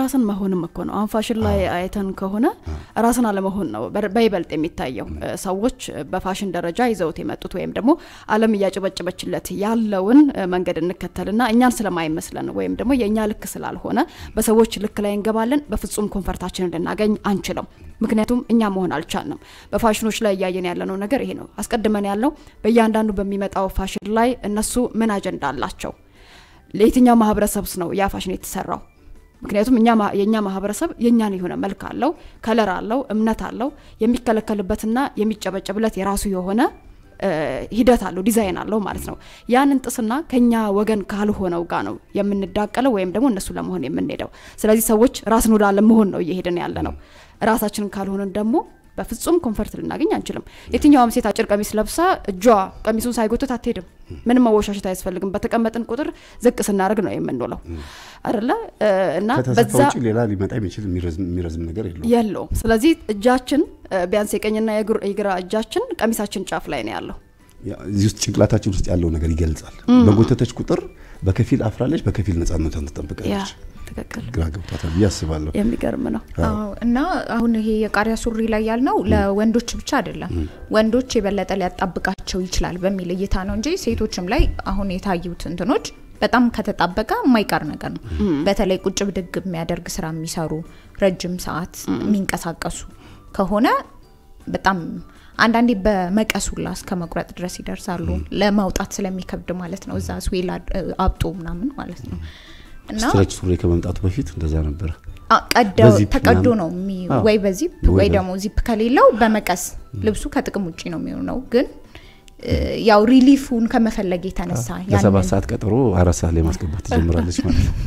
ራስን መሆንም እኮ ነው። አሁን ፋሽን ላይ አይተን ከሆነ ራስን አለመሆን ነው በር- በይበልጥ የሚታየው። እ፣ ሰዎች በፋሽን ደረጃ ይዘውት የመጡት ወይም ደግሞ ዓለም እያጨበጨበችለት ያለውን እ፣ መንገድ እንከተልና እኛን ስለማይመስለን ወይም ደግሞ የእኛ ልክ ስላልሆነ በሰዎች ልክ ላይ እንገባለን። በፍጹም ኮንፈርታችንን ልናገኝ አንችልም። ምክንያቱም እኛ መሆን አልቻልንም። በፋሽኖች ላይ እያየን ያለነው ነገር ይሄ ነው። አስቀድመን ያለው በእያንዳንዱ በሚመጣው ፋሽን ላይ እነሱ ምን አጀንዳ አላቸው ለየትኛው ማህበረሰብስ ነው ያ ፋሽን የተሰራው? ምክንያቱም እኛ ማ- የእኛ ማህበረሰብ የእኛን የሆነ መልክ አለው፣ ከለር አለው፣ እምነት አለው። የሚከለከልበትና የሚጨበጨብለት የራሱ የሆነ እ፣ ሂደት አለው፣ ዲዛይን አለው ማለት ነው። ያንን ጥስና ከኛ ወገን ካልሆነው ጋር ነው የምንዳቀለው ወይም ደግሞ እነሱ ለመሆን የምንሄደው። ስለዚህ ሰዎች ራስን ወደ አለመሆን ነው እየሄድን ያለ ነው። ራሳችንን ካልሆንን ደግሞ በፍጹም ኮንፈርት ልናገኝ አንችልም። የትኛውም ሴት አጭር ቀሚስ ለብሳ እጇ ቀሚሱን ሳይጎትት አትሄድም። ምንም መወሻሸት አያስፈልግም። በተቀመጥን ቁጥር ዝቅ ስናደርግ ነው የምንውለው አይደለ እ፣ እና ከተሰፋ በዛ ውጭ ሌላ ሊመጣ የሚችል የሚረዝም የሚረዝም ነገር የለውም። የለውም። ስለዚህ እጃችን እ፣ ቢያንስ የቀኝና የግር- የግራ እጃችን ቀሚሳችን ጫፍ ላይ ነው ያለው። ያ- እዚህ ውስጥ ጭንቅላታችን ውስጥ ያለው ነገር ይገልጻል። በጎተተች ቁጥር በከፊል አፍራለች፣ በከፊል ነጻነቷን ያ ትጠብቃለች። ትክክል፣ ግራ ገብቷታል ብዬ አስባለሁ። የሚገርም ነው። አዎ እና አሁን ይሄ የቃሪያ ሱሪ ላይ ያልነው ለወንዶች ብቻ አይደለም። ወንዶች የበለጠ ሊያጣብቃቸው ይችላል በሚል እይታ ነው እንጂ ሴቶችም ላይ አሁን የታዩት እንትኖች በጣም ከተጣበቀ የማይቀር ነገር ነው። በተለይ ቁጭ ብድግ የሚያደርግ ስራ የሚሰሩ ረጅም ሰዓት የሚንቀሳቀሱ ከሆነ በጣም አንዳንዴ በመቀስ ሁላ እስከ መቁረጥ ድረስ ይደርሳሉ። ለማውጣት ስለሚከብድ ማለት ነው። እዛ ስዌል አድ- አብጦ ምናምን ማለት ነው እና ስትረች ሱሪ ከመምጣቱ በፊት እንደዛ ነበረ። አ- ቀደው በዚፕ ተቀዶ ምናምን? ነው የሚ- አዎ። ወይ በዚፕ ወይ ወይ በ- ደግሞ ዚፕ ከሌለው በመቀስ ልብሱ ከጥቅም ውጭ ነው የሚሆነው። ግን እ፣ ያው ሪሊፉን ከመፈለግ የተነሳ ለሰባት ያንን ሰዓት ቀጠሮ አራት ሰዓት ላይ ማስገባት ትጀምራለች ማለት ነው።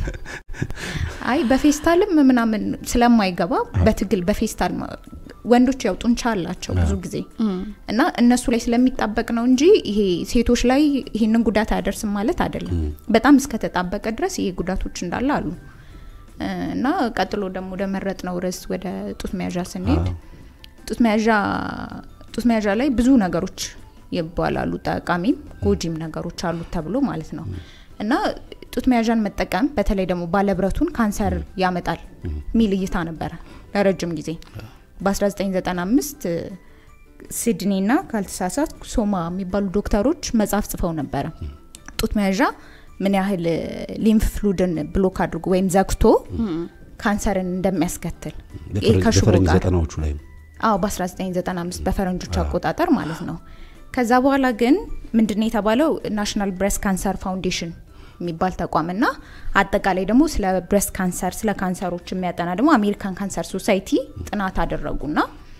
አይ በፌስታልም ምናምን ስለማይገባ በትግል በፌስታል ማ- ወንዶች ያው ጡንቻ አላቸው ብዙ ጊዜ እና እነሱ ላይ ስለሚጣበቅ ነው እንጂ ይሄ ሴቶች ላይ ይሄንን ጉዳት አያደርስም ማለት አይደለም። በጣም እስከተጣበቀ ድረስ ይሄ ጉዳቶች እንዳለ አሉ እ፣ እና ቀጥሎ ደግሞ ወደ መረጥ ነው ርዕስ ወደ ጡት መያዣ ስንሄድ ጡት መያዣ ጡት መያዣ ላይ ብዙ ነገሮች ይባላሉ። ጠቃሚም ጎጂም ነገሮች አሉት ተብሎ ማለት ነው እና ጡት መያዣን መጠቀም በተለይ ደግሞ ባለብረቱን ካንሰር ያመጣል የሚል እይታ ነበረ ለረጅም ጊዜ። በ1995 ሲድኒ ና ካልተሳሳት ሶማ የሚባሉ ዶክተሮች መጽሐፍ ጽፈው ነበረ ጡት መያዣ ምን ያህል ሊምፍ ፍሉድን ብሎክ አድርጎ ወይም ዘግቶ ካንሰርን እንደሚያስከትል ይሄ በፈረንጅ ከሽቦ በፈረንጅ ጋር ዘጠናዎቹ ላይ ነው። አዎ በ1995 በፈረንጆች አቆጣጠር ማለት ነው። ከዛ በኋላ ግን ምንድነው የተባለው ናሽናል ብሬስት ካንሰር ፋውንዴሽን የሚባል ተቋም እና አጠቃላይ ደግሞ ስለ ብሬስት ካንሰር ስለ ካንሰሮች የሚያጠና ደግሞ አሜሪካን ካንሰር ሶሳይቲ ጥናት አደረጉና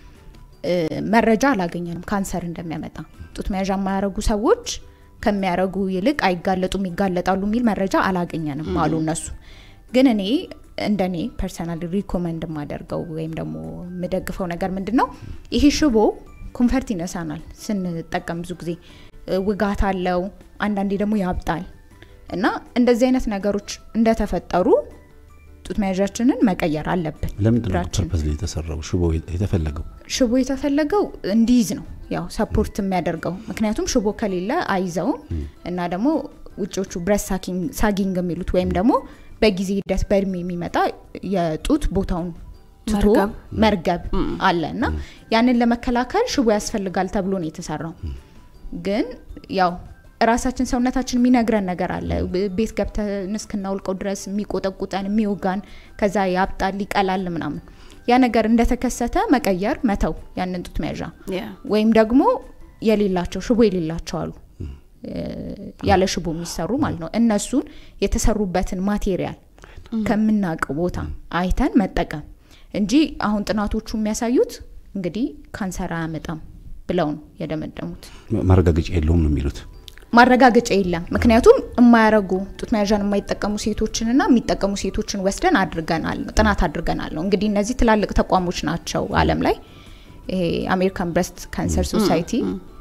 እ፣ መረጃ አላገኘንም ካንሰር እንደሚያመጣ ጡት መያዣ የማያረጉ ሰዎች ከሚያረጉ ይልቅ አይጋለጡም ይጋለጣሉ የሚል መረጃ አላገኘንም አሉ እነሱ ግን እኔ እንደኔ ፐርሰናል ሪኮመንድ የማደርገው ወይም ደግሞ የምደግፈው ነገር ምንድን ነው ይሄ ሽቦ ኮንፈርት ይነሳናል ስንጠቀም ብዙ ጊዜ እ፣ ውጋት አለው አንዳንዴ ደግሞ ያብጣል እና እንደዚህ አይነት ነገሮች እንደተፈጠሩ ጡት መያዣችንን መቀየር አለብን ለምንድን ነው እግራችን ፐርፐዝ ላይ የተሰራው ሽቦ የተፈለገው? ሽቦ የተፈለገው እንዲይዝ ነው ያው ሰፖርት የሚያደርገው ምክንያቱም ሽቦ ከሌለ አይዘውም እና ደግሞ ውጮቹ ብረስ ሳጊንግ የሚሉት ወይም ደግሞ በጊዜ ሂደት በእድሜ የሚመጣ የጡት ቦታውን ትቶ መርገብ። መርገብ አለ እና ያንን ለመከላከል ሽቦ ያስፈልጋል ተብሎ ነው የተሰራው ግን ያው ራሳችን ሰውነታችን የሚነግረን ነገር አለ ብ- ቤት ገብተን እስክናውልቀው ድረስ የሚቆጠቁጠን የሚወጋን ከዛ ያብጣል ይቀላል ምናምን ያ ነገር እንደተከሰተ መቀየር መተው ያንን ጡት መያዣ ያ ወይም ደግሞ የሌላቸው ሽቦ የሌላቸው አሉ እ፣ ያለ ሽቦ የሚሰሩ ማለት ነው እነሱን የተሰሩበትን ማቴሪያል ከምናውቀው ቦታ አይተን መጠቀም እንጂ አሁን ጥናቶቹ የሚያሳዩት እንግዲህ ካንሰር አያመጣም ብለው ነው የደመደሙት ማ- ማረጋገጫ የለውም ነው የሚሉት። ማረጋገጫ የለም ምክንያቱም የማያረጉ ጡት መያዣን የማይጠቀሙ ሴቶችንና የሚጠቀሙ ሴቶችን ወስደን አድርገናል ነው ጥናት አድርገናል ነው እንግዲህ እነዚህ ትላልቅ ተቋሞች ናቸው አለም ላይ ይሄ አሜሪካን ብረስት ካንሰር ሶሳይቲ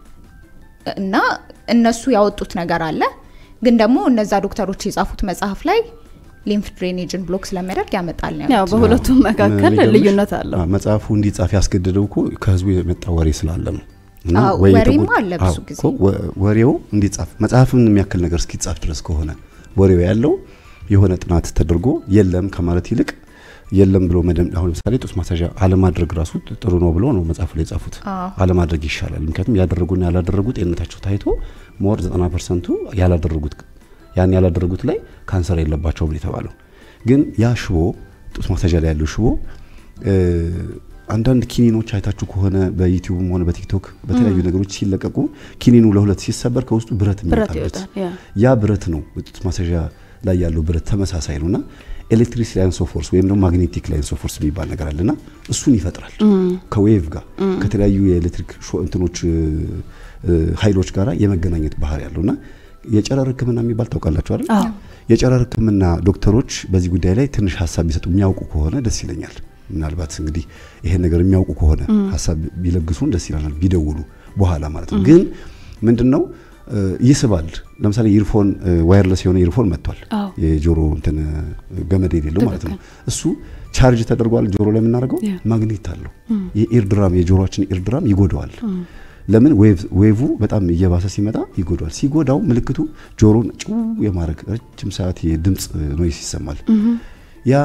እና እነሱ ያወጡት ነገር አለ ግን ደግሞ እነዛ ዶክተሮች የጻፉት መጽሐፍ ላይ ሊምፍ ድሬኔጅን ብሎክ ስለሚያደርግ ያመጣል ነው ያው ያሉት። በሁለቱም መካከል የሚገርምሽ፣ ልዩነት አለው። አዎ፣ መጽሐፉ እንዲጻፍ ያስገደደው እኮ ከህዝቡ የመጣ ወሬ ስላለ ነው። እና አዎ፣ ወይ ወሬማ የተጎ- አለ ብዙ አዎ፣ ጊዜ። እኮ ወ- ወሬው እንዲጻፍ መጽሐፍን የሚያክል ነገር እስኪጻፍ ድረስ ከሆነ ወሬው ያለው የሆነ ጥናት ተደርጎ የለም ከማለት ይልቅ የለም ብሎ መደም አሁን ለምሳሌ ጡት ማሳዣ አለማድረግ ራሱ ጥሩ ነው ብሎ ነው መጽሐፉ ላይ የጻፉት። አዎ። አለማድረግ ይሻላል። ምክንያቱም ያደረጉና ያላደረጉ ጤንነታቸው ታይቶ ሞር 90 ፐርሰንቱ ያላደረጉት ያን ያላደረጉት ላይ ካንሰር የለባቸውም ነው የተባለው። ግን ያ ሽቦ ጡት ማሳዣ ላይ ያለው ሽቦ እ፣ አንዳንድ ኪኒኖች አይታችሁ ከሆነ በዩቲዩብም ሆነ በቲክቶክ በተለያዩ ነገሮች ሲለቀቁ ኪኒኑ ለሁለት ሲሰበር ከውስጡ ብረት ብረት የሚወጣበት ይወጣል። ያ ያ ብረት ነው ጡት ማሳዣ ላይ ያለው ብረት ተመሳሳይ ነውና ኤሌክትሪክ ላይንስ ኦፍ ፎርስ ወይም ደግሞ ማግኔቲክ ላይንስ ኦፍ ፎርስ የሚባል ነገር አለና እሱን ይፈጥራል ከዌቭ ጋር ከተለያዩ የኤሌክትሪክ ሾ እንትኖች እ፣ እ፣ ኃይሎች ጋራ የመገናኘት ባህሪ ያለውና የጨረር ሕክምና የሚባል ታውቃላችሁ አይደል? አዎ። የጨረር ሕክምና ዶክተሮች በዚህ ጉዳይ ላይ ትንሽ ሀሳብ ቢሰጡ የሚያውቁ ከሆነ ደስ ይለኛል። ምናልባት እንግዲህ ይሄን ነገር የሚያውቁ ከሆነ ሀሳብ ቢለግሱን ደስ ይለናል፣ ቢደውሉ በኋላ ማለት ነው። ግን ምንድን ነው እ፣ ይስባል። ለምሳሌ ኢርፎን ዋየርለስ የሆነ ኢርፎን መጥቷል። አዎ። የጆሮ እንትን እ፣ ገመድ የሌለው ማለት ነው። እሱ ቻርጅ ተደርጓል። ጆሮ ላይ የምናደርገው ያ። ማግኔት አለው። የኢርድራም የጆሮችን ኢርድራም ይጎዳዋል። ለምን ዌቭ ዌቭ በጣም እየባሰ ሲመጣ ይጎዳዋል። ሲጎዳው ምልክቱ ጆሮን ጭው የማድረግ ረጅም ሰዓት የድምፅ ኖይስ ይሰማል። ያ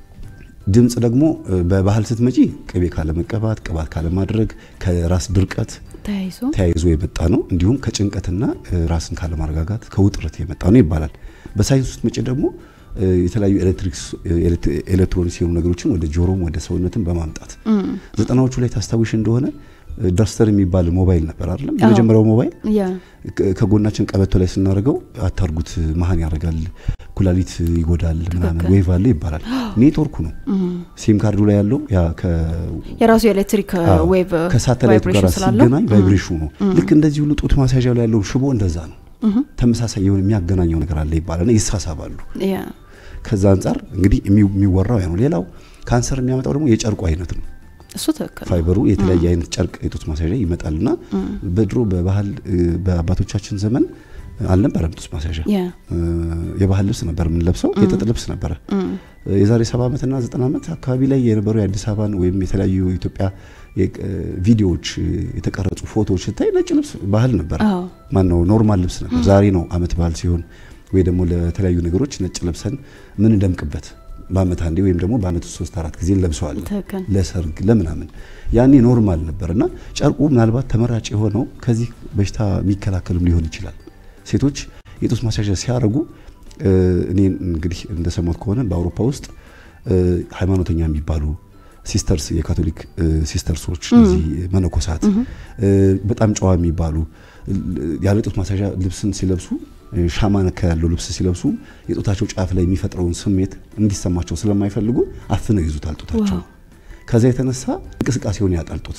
ድምፅ ደግሞ እ፣ በባህል ስትመጪ ቅቤ ካለመቀባት፣ ቅባት ካለማድረግ፣ ከራስ ድርቀት ተያይዞ ተያይዞ የመጣ ነው። እንዲሁም ከጭንቀትና እ፣ ራስን ካለማረጋጋት ከውጥረት የመጣ ነው ይባላል። በሳይንስ ውስጥ መጪ ደግሞ እ፣ የተለያዩ ኤሌክትሪክስ ኤሌክትሮኒክስ የሆኑ ነገሮችን ወደ ጆሮም ወደ ሰውነትን በማምጣት ዘጠናዎቹ ላይ ታስታውሽ እንደሆነ እ፣ ደርስተር የሚባል ሞባይል ነበር አይደለም? የመጀመሪያው ሞባይል ያ ከ- ከጎናችን ቀበቶ ላይ ስናደርገው አታርጉት፣ መሀን ያደርጋል፣ ኩላሊት ይጎዳል፣ ምናምን ትክክል። ዌቭ አለ ይባላል። ኔትወርኩ ነው ሲም ካርዱ ላይ ያለው ያ ከ የራሱ የኤሌክትሪክ አዎ፣ ዌቭ ከሳተላይቱ ጋር ቫይብሬሽን ስላለው ሲገናኝ ቫይብሬሽኑ ነው። ልክ እንደዚህ ሁሉ ጡት ማስያዣው ላይ ያለው ሽቦ እንደዛ ነው። ተመሳሳይ የሆነ የሚያገናኘው ነገር አለ ይባላል። ይሳሳባሉ። ያ ከዛ አንጻር እንግዲህ የሚው- የሚወራው ያ ነው። ሌላው ካንሰር የሚያመጣው ደግሞ የጨርቁ አይነት ነው። እሱ ትክክል ነው። ፋይበሩ የተለያየ አይነት ጨርቅ የጡት ማስያዣ ይመጣልና በድሮ በባህል እ፣ በአባቶቻችን ዘመን አልነበረም ጡት ማስያዣ። ያ እ፣ የባህል ልብስ ነበር የምንለብሰው፣ የጥጥ ልብስ ነበረ። የዛሬ ሰባ ዓመትና ዘጠና ዓመት አካባቢ ላይ የነበሩ የአዲስ አበባን ወይም የተለያዩ የኢትዮጵያ የ- እ፣ ቪዲዮዎች እ፣ የተቀረጹ ፎቶዎች ስታይ ነጭ ልብስ ባህል ነበር። አዎ። ማን ነው ኖርማል ልብስ ነበር። ዛሬ ነው አመት ባህል ሲሆን ወይ ደግሞ ለተለያዩ ነገሮች ነጭ ለብሰን ምን እንደምቅበት በአመት አንዴ ወይም ደግሞ በአመት ውስጥ ሶስት አራት ጊዜ እንለብሰዋለን ትክክል። ለሰርግ ለምናምን ያኔ ኖርማል ነበር እና ጨርቁ ምናልባት ተመራጭ የሆነው ከዚህ በሽታ የሚከላከልም ሊሆን ይችላል። ሴቶች የጡት ማስያዣ ሲያደርጉ እ፣ እኔ እንግዲህ እንደሰማሁት ከሆነ በአውሮፓ ውስጥ እ፣ ሃይማኖተኛ የሚባሉ ሲስተርስ የካቶሊክ እ፣ ሲስተርሶች እነዚህ መነኮሳት እ፣ በጣም ጨዋ የሚባሉ እ፣ ያለ ጡት ማስያዣ ልብስን ሲለብሱ እ፣ ሻማ ነካ ያለው ልብስ ሲለብሱ የጡታቸው ጫፍ ላይ የሚፈጥረውን ስሜት እንዲሰማቸው ስለማይፈልጉ አፍነው ይዙታል ጡታቸው። ዋው። ከዛ የተነሳ እንቅስቃሴውን ያጣልጡት።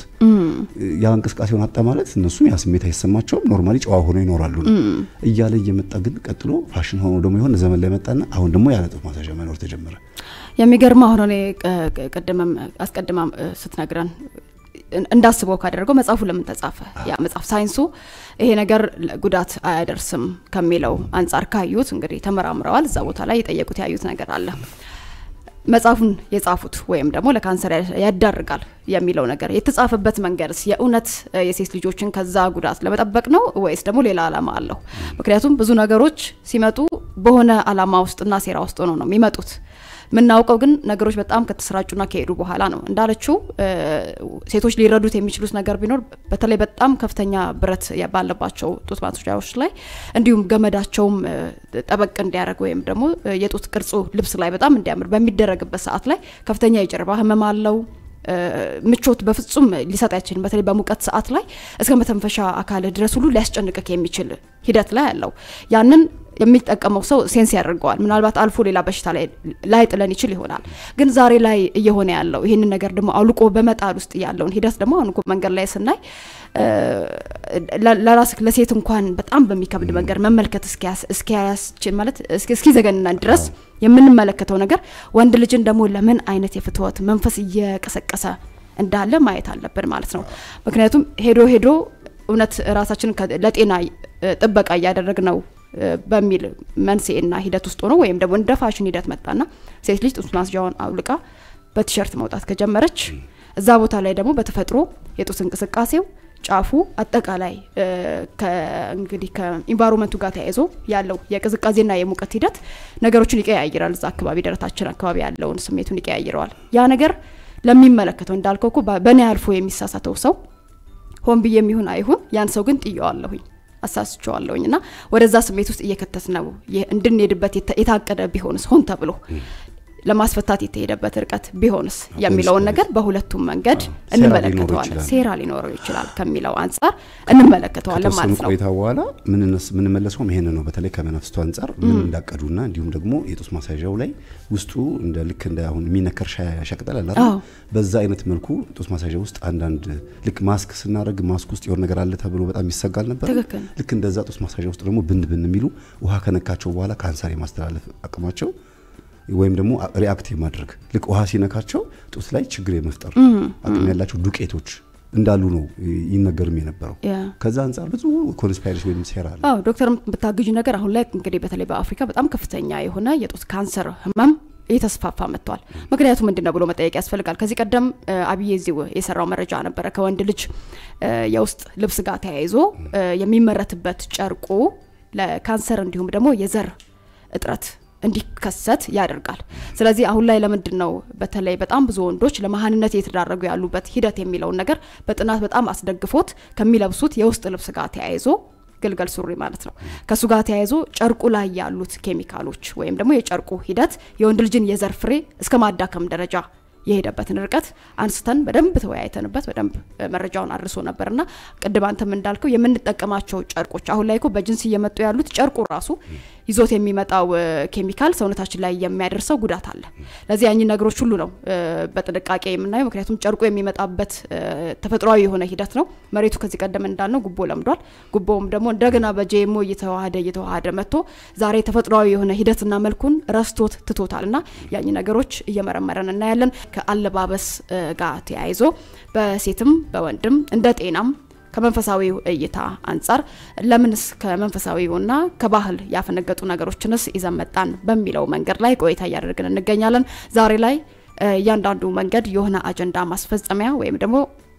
ያ እንቅስቃሴውን አጣ ማለት እነሱም ያ ስሜት አይሰማቸውም፣ ኖርማሊ ጨዋ ሆነው ይኖራሉ ነው እያለ እየመጣ ግን ቀጥሎ ፋሽን ሆኖ ደግሞ የሆነ ዘመን ላይ መጣና አሁን ደግሞ ያለ ጡት ማስያዣ መኖር ተጀመረ። የሚገርመው አሁን እኔ ቅ- ቅ- ቅድምም አስቀድማም እ፣ ስትነግረን እን- እንዳስበው ካደረገው መጽሐፉ ለምን ተጻፈ? ያ መጽሐፍ ሳይንሱ ይሄ ነገር ለ- ጉዳት አያደርስም ከሚለው አንጻር ካዩት እንግዲህ ተመራምረዋል። እዛ ቦታ ላይ የጠየቁት ያዩት ነገር አለ። መጽሐፉን የጻፉት ወይም ደግሞ ለካንሰር ያ- ያዳርጋል የሚለው ነገር የተጻፈበት መንገድስ የእውነት እ፣ የሴት ልጆችን ከዛ ጉዳት ለመጠበቅ ነው ወይስ ደግሞ ሌላ ዓላማ አለው? ምክንያቱም ብዙ ነገሮች ሲመጡ በሆነ ዓላማ ውስጥና ሴራ ውስጥ ሆነው ነው የሚመጡት። የምናውቀው ግን ነገሮች በጣም ከተሰራጩና ከሄዱ በኋላ ነው። እንዳለችው እ፣ ሴቶች ሊረዱት የሚችሉት ነገር ቢኖር በተለይ በጣም ከፍተኛ ብረት ያ- ባለባቸው ጡት ማስያዣዎች ላይ እንዲሁም ገመዳቸውም እ፣ ጠበቅ እንዲያደርግ ወይም ደግሞ እ፣ የጡት ቅርጹ ልብስ ላይ በጣም እንዲያምር በሚደረግበት ሰዓት ላይ ከፍተኛ የጀርባ ህመም አለው። እ፣ ምቾት በፍጹም ሊሰጥ አይችልም። በተለይ በሙቀት ሰዓት ላይ እስከ መተንፈሻ አካል ድረስ ሁሉ ሊያስጨንቅክ የሚችል ሂደት ላይ አለው። ያንን የሚጠቀመው ሰው ሴንስ ያደርገዋል። ምናልባት አልፎ ሌላ በሽታ ላይ ላይ ጥለን ይችል ይሆናል። ግን ዛሬ ላይ እየሆነ ያለው ይህንን ነገር ደግሞ አውልቆ በመጣል ውስጥ ያለውን ሂደት ደግሞ አሁን እኮ መንገድ ላይ ስናይ እ፣ ለ- ለራስ ለሴት እንኳን በጣም በሚከብድ መንገድ መመልከት እስኪያስ- እስኪያስችል ማለት እስኪ- እስኪዘገንናን ድረስ የምንመለከተው ነገር ወንድ ልጅን ደግሞ ለምን አይነት የፍትወት መንፈስ እየቀሰቀሰ እንዳለ ማየት አለብን ማለት ነው። ምክንያቱም ሄዶ ሄዶ እውነት ራሳችንን ከ- ለጤና እ፣ ጥበቃ እያደረግ ነው እ፣ በሚል መንስኤና ሂደት ውስጥ ሆኖ ወይም ደግሞ እንደ ፋሽን ሂደት መጣና ሴት ልጅ ጡት ማስያዣዋን አውልቃ በቲሸርት መውጣት ከጀመረች እዛ ቦታ ላይ ደግሞ በተፈጥሮ የጡት እንቅስቃሴው ጫፉ አጠቃላይ እንግዲህ ከኢንቫይሮንመንቱ ጋር ተያይዞ ያለው የቅዝቃዜና የሙቀት ሂደት ነገሮችን ይቀያይራል። እዛ አካባቢ ደረታችን አካባቢ ያለውን ስሜቱን ይቀያይረዋል። ያ ነገር ለሚመለከተው እንዳልከው እኮ በእኔ አልፎ የሚሳሳተው ሰው ሆን ብዬ የሚሆን አይሁን ያን ሰው ግን ጥየዋለሁኝ አሳስቸዋለሁኝ እና ወደዛ ስሜት ውስጥ እየከተት ነው እንድንሄድበት የታቀደ ቢሆንስ ሆን ተብሎ ለማስፈታት የተሄደበት ርቀት ቢሆንስ የሚለውን ነገር በሁለቱም መንገድ እንመለከተዋለን። ሴራ ሊኖረው ይችላል ከሚለው አንጻር እንመለከተዋለን ማለት ነው። ቆይታ በኋላ ምንመለሰውም ይሄን ነው። በተለይ ከመናፍስቱ አንጻር ምን እንዳቀዱና እንዲሁም ደግሞ የጡት ማሳዣው ላይ ውስጡ እንደ ልክ እንደ አሁን የሚነከር ሸቅጠል አለ በዛ አይነት መልኩ ጡት ማሳዣ ውስጥ አንዳንድ ልክ ማስክ ስናደርግ ማስክ ውስጥ የሆነ ነገር አለ ተብሎ በጣም ይሰጋል ነበር። ልክ እንደዛ ጡት ማሳዣ ውስጥ ደግሞ ብን ብን የሚሉ ውሃ ከነካቸው በኋላ ካንሰር የማስተላለፍ አቅማቸው ወይም ደግሞ ሪአክት የማድረግ ልክ ውሃ ሲነካቸው ጡት ላይ ችግር የመፍጠር አቅም ያላቸው ዱቄቶች እንዳሉ ነው ይነገርም የነበረው። ከዛ አንጻር ብዙ ኮንስፓይሬሲ ወይም ሴራ አለ። አዎ ዶክተር የምታግዥ ነገር አሁን ላይ እንግዲህ በተለይ በአፍሪካ በጣም ከፍተኛ የሆነ የጡት ካንሰር ህመም እየተስፋፋ መጥቷል። ምክንያቱ ምንድን ነው ብሎ መጠየቅ ያስፈልጋል። ከዚህ ቀደም አብዬ እዚሁ የሰራው መረጃ ነበረ ከወንድ ልጅ የውስጥ ልብስ ጋር ተያይዞ የሚመረትበት ጨርቁ ለካንሰር እንዲሁም ደግሞ የዘር እጥረት እንዲከሰት ያደርጋል። ስለዚህ አሁን ላይ ለምንድን ነው በተለይ በጣም ብዙ ወንዶች ለመሀንነት እየተዳረጉ ያሉበት ሂደት የሚለውን ነገር በጥናት በጣም አስደግፎት ከሚለብሱት የውስጥ ልብስ ጋር ተያይዞ ግልገል ሱሪ ማለት ነው። ከእሱ ጋር ተያይዞ ጨርቁ ላይ ያሉት ኬሚካሎች ወይም ደግሞ የጨርቁ ሂደት የወንድ ልጅን የዘር ፍሬ እስከ ማዳከም ደረጃ የሄደበትን ርቀት አንስተን በደንብ ተወያይተንበት በደንብ መረጃውን አድርሶ ነበርና ቅድም አንተም እንዳልከው የምንጠቀማቸው ጨርቆች አሁን ላይ እኮ በጅንስ እየመጡ ያሉት ጨርቁ ራሱ ይዞት የሚመጣው ኬሚካል ሰውነታችን ላይ የሚያደርሰው ጉዳት አለ። ለዚህ ያኝ ነገሮች ሁሉ ነው በጥንቃቄ የምናየው። ምክንያቱም ጨርቁ የሚመጣበት ተፈጥሯዊ የሆነ ሂደት ነው። መሬቱ ከዚህ ቀደም እንዳልነው ጉቦ ለምዷል። ጉቦውም ደግሞ እንደገና በጄሞ እየተዋሃደ እየተዋሃደ መጥቶ ዛሬ ተፈጥሯዊ የሆነ ሂደትና መልኩን ረስቶት ትቶታል እና ያኝ ነገሮች እየመረመረን እናያለን። ከአለባበስ ጋር ተያይዞ በሴትም በወንድም እንደ ጤናም ከመንፈሳዊው እይታ አንጻር ለምንስ ከመንፈሳዊውና ከባህል ያፈነገጡ ነገሮችንስ ይዘን መጣን በሚለው መንገድ ላይ ቆይታ እያደረግን እንገኛለን። ዛሬ ላይ እያንዳንዱ መንገድ የሆነ አጀንዳ ማስፈጸሚያ ወይም ደግሞ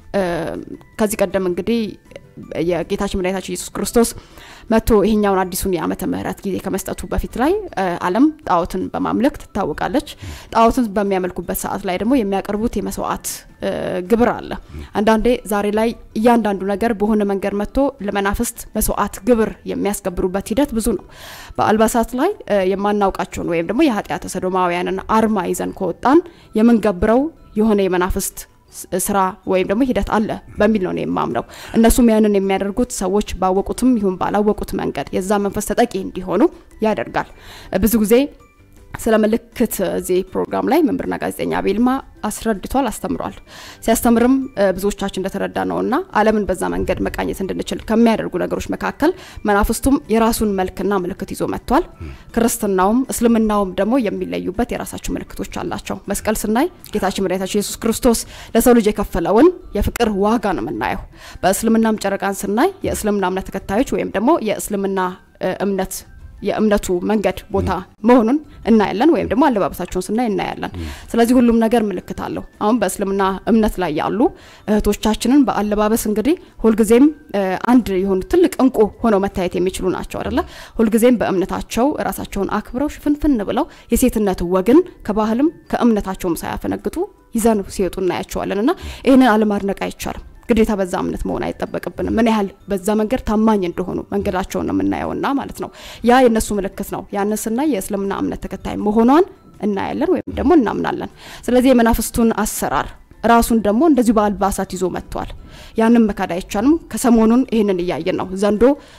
ከዚህ ቀደም እንግዲህ የጌታችን መድኃኒታችን ኢየሱስ ክርስቶስ መጥቶ ይሄኛውን አዲሱን የዓመተ ምሕረት ጊዜ ከመስጠቱ በፊት ላይ ዓለም ጣዖትን በማምለክ ትታወቃለች። ጣዖትን በሚያመልኩበት ሰዓት ላይ ደግሞ የሚያቀርቡት የመስዋዕት ግብር አለ። አንዳንዴ ዛሬ ላይ እያንዳንዱ ነገር በሆነ መንገድ መጥቶ ለመናፍስት መስዋዕት ግብር የሚያስገብሩበት ሂደት ብዙ ነው። በአልባሳት ላይ የማናውቃቸውን ወይም ደግሞ የኃጢአተ ሰዶማውያንን አርማ ይዘን ከወጣን የምንገብረው የሆነ የመናፍስት ስራ ወይም ደግሞ ሂደት አለ በሚል ነው የማምነው። እነሱም ያንን የሚያደርጉት ሰዎች ባወቁትም ይሁን ባላወቁት መንገድ የዛ መንፈስ ተጠቂ እንዲሆኑ ያደርጋል። ብዙ ጊዜ ስለ ምልክት እዚህ ፕሮግራም ላይ መምህርና ጋዜጠኛ አቤልማ አስረድቷል፣ አስተምሯል። ሲያስተምርም ብዙዎቻችን እንደተረዳ ነውና ዓለምን በዛ መንገድ መቃኘት እንድንችል ከሚያደርጉ ነገሮች መካከል መናፍስቱም የራሱን መልክና ምልክት ይዞ መጥቷል። ክርስትናውም እስልምናውም ደግሞ የሚለዩበት የራሳቸው ምልክቶች አላቸው። መስቀል ስናይ ጌታችን መድኃኒታችን ኢየሱስ ክርስቶስ ለሰው ልጅ የከፈለውን የፍቅር ዋጋ ነው የምናየው። በእስልምናም ጨረቃን ስናይ የእስልምና እምነት ተከታዮች ወይም ደግሞ የእስልምና እምነት የእምነቱ መንገድ ቦታ መሆኑን እናያለን። ወይም ደግሞ አለባበሳቸውን ስናይ እናያለን። ስለዚህ ሁሉም ነገር ምልክት አለው። አሁን በእስልምና እምነት ላይ ያሉ እህቶቻችንን በአለባበስ እንግዲህ ሁልጊዜም አንድ የሆኑ ትልቅ እንቁ ሆነው መታየት የሚችሉ ናቸው አይደለ? ሁልጊዜም በእምነታቸው ራሳቸውን አክብረው ሽፍንፍን ብለው የሴትነት ወግን ከባህልም ከእምነታቸውም ሳያፈነግጡ ይዘን ሲወጡ እናያቸዋለን እና ይህንን አለማድነቅ አይቻልም። ግዴታ በዛ እምነት መሆን አይጠበቅብንም። ምን ያህል በዛ መንገድ ታማኝ እንደሆኑ መንገዳቸውን ነው የምናየውና ማለት ነው። ያ የእነሱ ምልክት ነው። ያንን ስናይ የእስልምና እምነት ተከታይ መሆኗን እናያለን ወይም ደግሞ እናምናለን። ስለዚህ የመናፍስቱን አሰራር ራሱን ደግሞ እንደዚሁ በአልባሳት ይዞ መጥቷል። ያንን መካድ አይቻልም። ከሰሞኑን ይህንን እያየን ነው። ዘንዶ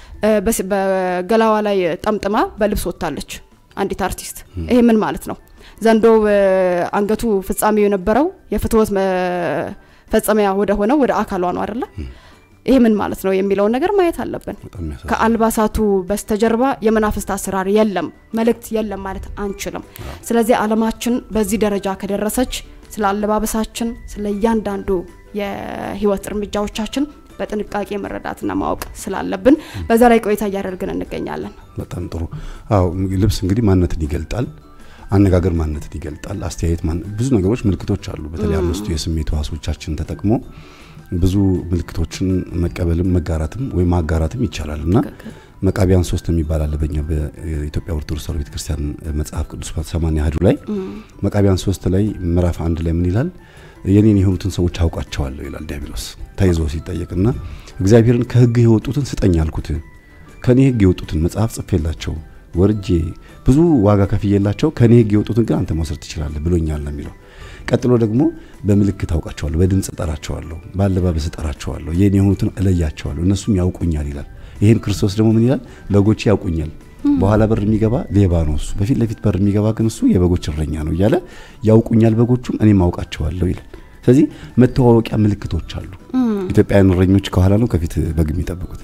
በገላዋ ላይ ጠምጥማ በልብስ ወጥታለች አንዲት አርቲስት። ይሄ ምን ማለት ነው? ዘንዶ አንገቱ ፍጻሜው የነበረው የፍትወት ፈጸሚያ ወደ ሆነው ወደ አካሏ ነው አይደለ? ይሄ ምን ማለት ነው የሚለውን ነገር ማየት አለብን። ከአልባሳቱ በስተጀርባ የመናፍስት አሰራር የለም፣ መልእክት የለም ማለት አንችልም። ስለዚህ ዓለማችን በዚህ ደረጃ ከደረሰች ስለ አለባበሳችን፣ ስለ እያንዳንዱ የህይወት እርምጃዎቻችን በጥንቃቄ መረዳትና ማወቅ ስላለብን በዛ ላይ ቆይታ እያደረግን እንገኛለን። በጣም ጥሩ። አዎ ልብስ እንግዲህ ማንነትን ይገልጣል። አነጋገር ማንነትን ይገልጣል። አስተያየት ብዙ ነገሮች ምልክቶች አሉ። በተለይ አምስቱ የስሜት ህዋሶቻችን ተጠቅሞ ብዙ ምልክቶችን መቀበልም መጋራትም ወይም ማጋራትም ይቻላል እና መቃቢያን ሶስት የሚባል አለ በኛ በኢትዮጵያ ኦርቶዶክስ ተዋሕዶ ቤተክርስቲያን መጽሐፍ ቅዱስ ሰማንያ አሐዱ ላይ መቃቢያን ሶስት ላይ ምዕራፍ አንድ ላይ ምን ይላል? የኔን የሆኑትን ሰዎች አውቃቸዋለሁ ይላል ዲያብሎስ ተይዞ ሲጠየቅና እግዚአብሔርን ከሕግ የወጡትን ስጠኝ አልኩት። ከኔ ሕግ የወጡትን መጽሐፍ ጽፌላቸው ወርጄ ብዙ ዋጋ ከፍዬላቸው ከኔ ሕግ የወጡትን ግን አንተ መውሰድ ትችላለህ ብሎኛል ነው የሚለው። ቀጥሎ ደግሞ በምልክት አውቃቸዋለሁ፣ በድምፅ እጠራቸዋለሁ፣ በአለባበስ እጠራቸዋለሁ፣ የኔ የሆኑትን እለያቸዋለሁ፣ እነሱም ያውቁኛል ይላል። ይህን ክርስቶስ ደግሞ ምን ይላል? በጎቼ ያውቁኛል። በኋላ በር የሚገባ ሌባ ነው እሱ፣ በፊት ለፊት በር የሚገባ ግን እሱ የበጎች እረኛ ነው እያለ ያውቁኛል፣ በጎቹም እኔም አውቃቸዋለሁ ይላል። ስለዚህ መተዋወቂያ ምልክቶች አሉ። ኢትዮጵያውያን እረኞች ከኋላ ነው ከፊት በግ የሚጠብቁት?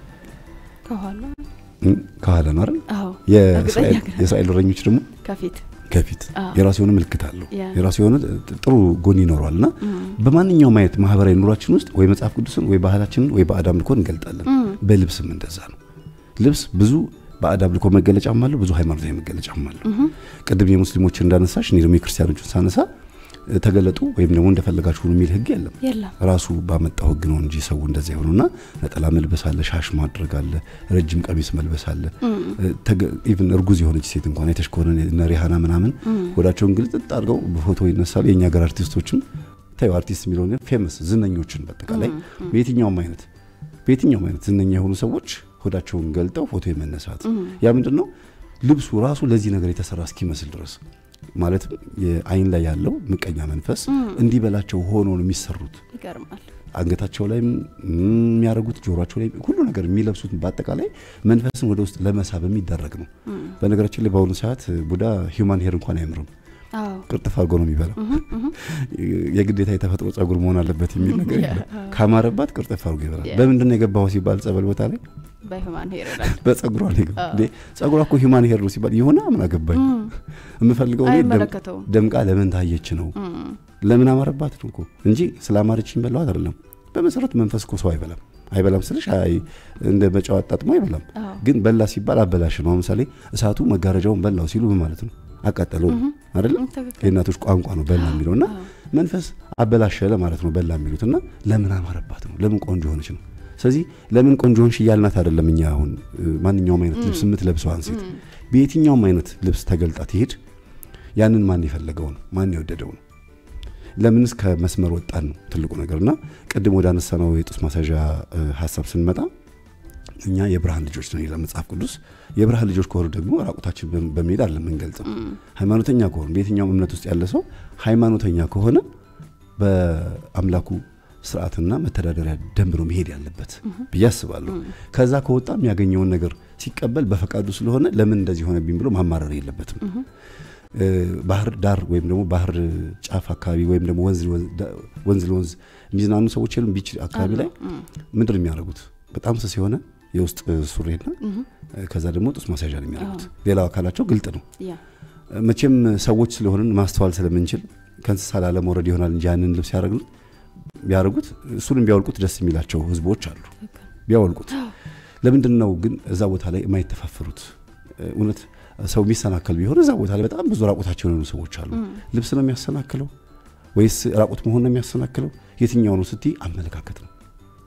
ከኋላ ከኋላ ነው አይደል? አዎ፣ የእስራኤል እረኞች ደግሞ ከፊት ከፊት የራሱ የሆነ ምልክት አለው። ያ። የራሱ የሆነ ጥሩ ጎን ይኖረዋል እና በማንኛውም አይነት ማህበራዊ ኑሯችን ውስጥ ወይ መጽሐፍ ቅዱስን ወይ ባህላችንን ወይ ባዕድ አምልኮ እንገልጣለን። በልብስም እንደዛ ነው። ልብስ ብዙ ባዕድ አምልኮ መገለጫም አለው፣ ብዙ ሃይማኖታዊ መገለጫም አለው። ቅድም የሙስሊሞችን እንዳነሳሽ እኔ ደግሞ የክርስቲያኖችን ሳነሳ ተገለጡ ወይም ደግሞ እንደፈለጋችሁ ሁኑ የሚል ህግ የለም። የለም። ራሱ ባመጣው ህግ ነው እንጂ ሰው እንደዚያ የሆነውና ነጠላ መልበስ አለ፣ ሻሽ ማድረግ አለ፣ ረጅም ቀሚስ መልበስ አለ። ኢቭን እርጉዝ የሆነች ሴት እንኳን አይተሽ ከሆነ እነ ሪሃና ምናምን ወዳቸውን ግልጥጥ አድርገው በፎቶ ይነሳሉ። የእኛ ሀገር አርቲስቶችም ታዩ አርቲስት የሚለውን ፌመስ ዝነኞችን በአጠቃላይ በየትኛውም አይነት በየትኛውም አይነት ዝነኛ የሆኑ ሰዎች ሆዳቸውን ገልጠው ፎቶ የመነሳት ያ ምንድን ነው ልብሱ ራሱ ለዚህ ነገር የተሰራ እስኪመስል ድረስ ማለትም የአይን ላይ ያለው ምቀኛ መንፈስ እንዲበላቸው ሆኖ ነው የሚሰሩት። ይገርማል። አንገታቸው ላይ የሚያደርጉት ጆሮቸው ላይ ሁሉ ነገር የሚለብሱት በአጠቃላይ መንፈስን ወደ ውስጥ ለመሳብ የሚደረግ ነው። በነገራችን ላይ በአሁኑ ሰዓት ቡዳ ሂውማን ሄር እንኳን አይምርም። አዎ ቅርጥፍ አድርጎ ነው የሚበላው። የግዴታ የተፈጥሮ ጸጉር መሆን አለበት የሚል ነገር የለም። ካማረባት ቅርጥፍ አድርጎ ይበላል። በምንድን ነው የገባው ሲባል ጸበል ቦታ ላይ በህማን ሄር ይላል። በጸጉሯ ነው የገባው። እንዴ ጸጉሯ እኮ ሂውማን ሄር ነው ሲባል የሆነ ምን አገባኝ። የምፈልገው እኔ ደም- አይመለከተውም። ደምቃ ለምን ታየች ነው ለምን አማረባት ነው እኮ እንጂ ስላማረችኝ በላዋት አይደለም። በመሰረቱ መንፈስ እኮ ሰው አይበላም። አይበላም ስልሽ አይ እንደ መጫው አጣጥሞ አይበላም። አዎ። ግን በላ ሲባል አበላሽ ነው። ለምሳሌ እሳቱ መጋረጃውን በላው ሲሉ ምን ማለት ነው? አቃጠለው ነው አይደለም? ትክክል። የእናቶች ቋንቋ ነው በላ የሚለው እና መንፈስ አበላሸ ለማለት ነው በላ የሚሉት እና ለምን አማረባት ነው። ለምን ቆንጆ ሆነች ነው። ስለዚህ ለምን ቆንጆ ሆንሽ እያልናት አይደለም። እኛ አሁን እ፣ ማንኛውም አይነት ልብስ የምትለብሰዋን ሴት በየትኛውም አይነት ልብስ ተገልጣ ትሄድ ያንን ማን የፈለገው ነው? ማን የወደደው ነው? ለምንስ ከመስመር ወጣን ነው ትልቁ ነገር እና ቅድም ወደ አነሳነው የጡት ማሳዣ እ፣ ሀሳብ ስንመጣ እኛ የብርሃን ልጆች ነው ይላል መጽሐፍ ቅዱስ። የብርሃን ልጆች ከሆኑ ደግሞ ራቁታችን በም- በመሄድ አለ የምንገልጸው። ሃይማኖተኛ ከሆኑ በየትኛውም እምነት ውስጥ ያለ ሰው ሃይማኖተኛ ከሆነ በአምላኩ ስርዓትና መተዳደሪያ ደንብ ነው መሄድ ያለበት ብዬ አስባለሁ። ከዛ ከወጣ የሚያገኘውን ነገር ሲቀበል በፈቃዱ ስለሆነ ለምን እንደዚህ ሆነብኝ ብሎ ማማረር የለበትም። እ፣ ባህር ዳር ወይም ደግሞ ባህር ጫፍ አካባቢ ወይም ደግሞ ወንዝ ለወንዝ- ዳ- ወንዝ ለወንዝ የሚዝናኑ ሰዎች የሉም? ቢች አካባቢ ላይ ምንድን ነው የሚያደርጉት? በጣም ስስ የሆነ የውስጥ ሱሪና ከዛ ደግሞ ጡት ማስያዣ ነው የሚያደርጉት። ሌላው አካላቸው ግልጥ ነው። ያ መቼም ሰዎች ስለሆንን ማስተዋል ስለምንችል ከእንስሳ ላለመውረድ ይሆናል እንጂ ያንን ልብስ ያደረግን ቢያደርጉት እሱንም ቢያወልቁት ደስ የሚላቸው ህዝቦች አሉ። ቢያወልቁት ለምንድን ነው ግን እዛ ቦታ ላይ የማይተፋፈሩት? እውነት ሰው የሚሰናከል ቢሆን እዛ ቦታ ላይ በጣም ብዙ ራቁታቸው የሆኑ ሰዎች አሉ። ልብስ ነው የሚያሰናክለው ወይስ ራቁት መሆን ነው የሚያሰናክለው? የትኛው ነው ስትይ አመለካከት ነው።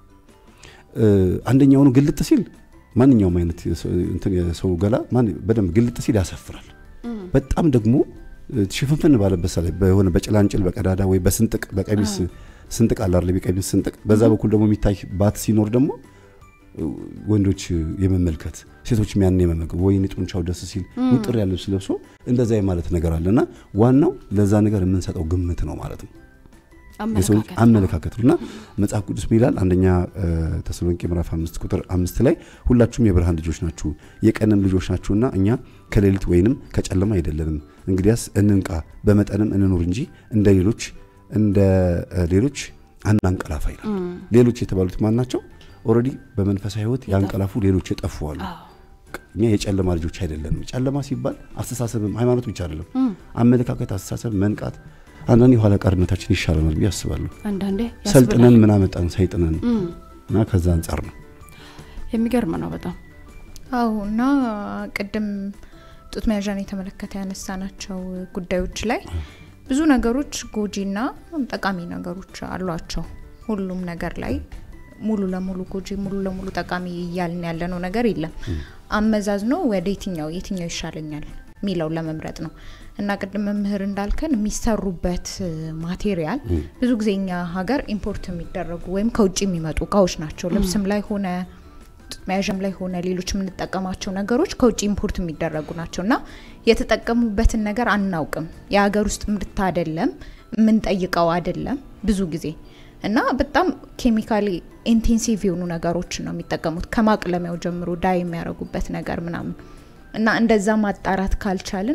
እ፣ አንደኛውኑ ግልጥ ሲል ማንኛውም አይነት የሰው- እንትን የሰው ገላ ማን- በደንብ ግልጥ ሲል ያሳፍራል። በጣም ደግሞ እ፣ ሽፍንፍን ባለበት ሰዓት ላይ በሆነ በጭላንጭል በቀዳዳ ወይ በስንጥቅ በቀሚስ ስንጥቅ አለ አይደል? የቀሚስ ስንጥቅ በዛ በኩል ደግሞ የሚታይ ባት ሲኖር ደግሞ እ፣ ወንዶች የመመልከት ሴቶችም ያን የመመልከት ወይኔ ጡንቻው ደስ ሲል ውጥር ያለ ልብስ ለብሶ እንደዛ የማለት ነገር አለና ዋናው ለዛ ነገር የምንሰጠው ግምት ነው ማለት ነው። የሰው ልጅ አመለካከት አመለካከት ነው እና መጽሐፍ ቅዱስ ምን ይላል? አንደኛ እ፣ ተሰሎንቄ ምዕራፍ አምስት ቁጥር አምስት ላይ ሁላችሁም የብርሃን ልጆች ናችሁ የቀንም ልጆች ናችሁና እኛ ከሌሊት ወይንም ከጨለማ አይደለንም። እንግዲያስ እንንቃ፣ በመጠንም እንኑር እንጂ እንደ ሌሎች እንደ እ፣ ሌሎች አናንቀላፋ ይላል። ሌሎች የተባሉት ማን ናቸው? ኦልሬዲ በመንፈሳዊ ሕይወት ያንቀላፉ ሌሎች የጠፉ አሉ። እኛ የጨለማ ልጆች አይደለንም። ጨለማ ሲባል አስተሳሰብም ሃይማኖት ብቻ አይደለም፣ አመለካከት፣ አስተሳሰብ፣ መንቃት አንዳንድ የኋላ ቀርነታችን ይሻለናል ብዬ አስባለሁ። አንዳንዴ ሰልጥነን ያስብላል። ምን አመጣን ሰይጥነን እና ከዛ አንጻር ነው የሚገርም ነው በጣም አዎ እና ቅድም ጡት መያዣን የተመለከተ ያነሳናቸው ጉዳዮች ላይ ብዙ ነገሮች ጎጂና ጠቃሚ ነገሮች አሏቸው። ሁሉም ነገር ላይ ሙሉ ለሙሉ ጎጂ ሙሉ ለሙሉ ጠቃሚ እያልን ያለነው ነገር የለም። አመዛዝኖ ወደ የትኛው የትኛው ይሻለኛል የሚለውን ለመምረጥ ነው እና ቅድም መምህር እንዳልከን የሚሰሩበት ማቴሪያል ብዙ ጊዜ እኛ ሀገር ኢምፖርት የሚደረጉ ወይም ከውጭ የሚመጡ እቃዎች ናቸው። ልብስም ላይ ሆነ መያዣም ላይ ሆነ ሌሎች የምንጠቀማቸው ነገሮች ከውጭ ኢምፖርት የሚደረጉ ናቸው እና የተጠቀሙበትን ነገር አናውቅም። የሀገር ውስጥ ምርት አይደለም፣ የምንጠይቀው አይደለም ብዙ ጊዜ እና በጣም ኬሚካሊ ኢንቴንሲቭ የሆኑ ነገሮችን ነው የሚጠቀሙት ከማቅለሚያው ጀምሮ ዳይ የሚያደርጉበት ነገር ምናምን እና እንደዛ ማጣራት ካልቻልን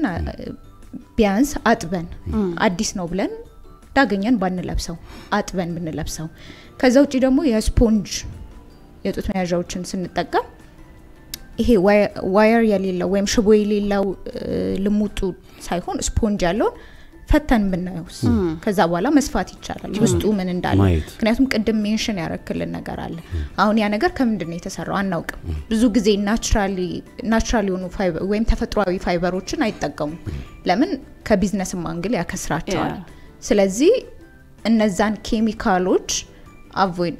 ቢያንስ አጥበን አዲስ ነው ብለን ዳገኘን ባንለብሰው አጥበን ብንለብሰው ከዛ ውጭ ደግሞ የስፖንጅ የጡት መያዣዎችን ስንጠቀም ይሄ ዋየር የሌለው ወይም ሽቦ የሌለው ልሙጡ ሳይሆን ስፖንጅ ያለውን ፈተን ብናየውስ ከዛ በኋላ መስፋት ይቻላል ውስጡ ምን እንዳለ ምክንያቱም ቅድም ሜንሽን ያረክልን ነገር አለ አሁን ያ ነገር ከምንድን ነው የተሰራው አናውቅም ብዙ ጊዜ ናቹራል የሆኑ ወይም ተፈጥሯዊ ፋይበሮችን አይጠቀሙም ለምን ከቢዝነስም አንግል ያከስራቸዋል ስለዚህ እነዛን ኬሚካሎች አቮይድ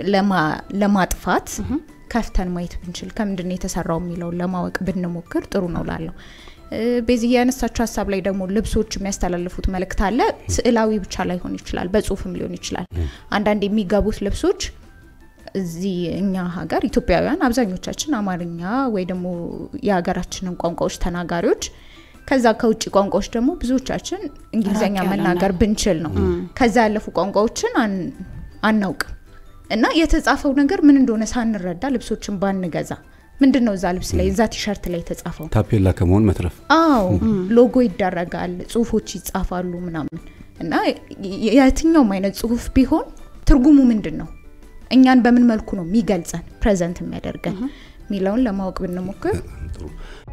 ለማጥፋት ከፍተን ማየት ብንችል ከምንድን ነው የተሰራው የሚለውን ለማወቅ ብንሞክር ጥሩ ነው ላለው በዚህ ያነሳቸው ሀሳብ ላይ ደግሞ ልብሶች የሚያስተላልፉት መልእክት አለ ስዕላዊ ብቻ ላይሆን ይችላል በጽሁፍም ሊሆን ይችላል አንዳንድ የሚገቡት ልብሶች እዚህ እኛ ሀገር ኢትዮጵያውያን አብዛኞቻችን አማርኛ ወይ ደግሞ የሀገራችንን ቋንቋዎች ተናጋሪዎች ከዛ ከውጭ ቋንቋዎች ደግሞ ብዙዎቻችን እንግሊዝኛ መናገር ብንችል ነው ከዛ ያለፉ ቋንቋዎችን አናውቅም እና የተጻፈው ነገር ምን እንደሆነ ሳንረዳ ልብሶችን ባንገዛ ምንድን ነው እዛ ልብስ ላይ እዛ ቲሸርት ላይ የተጻፈው ታፔላ ከመሆን መትረፍ አዎ ሎጎ ይደረጋል ጽሁፎች ይጻፋሉ ምናምን እና የትኛውም አይነት ጽሁፍ ቢሆን ትርጉሙ ምንድን ነው እኛን በምን መልኩ ነው የሚገልጸን ፕሬዘንት የሚያደርገን የሚለውን ለማወቅ ብንሞክር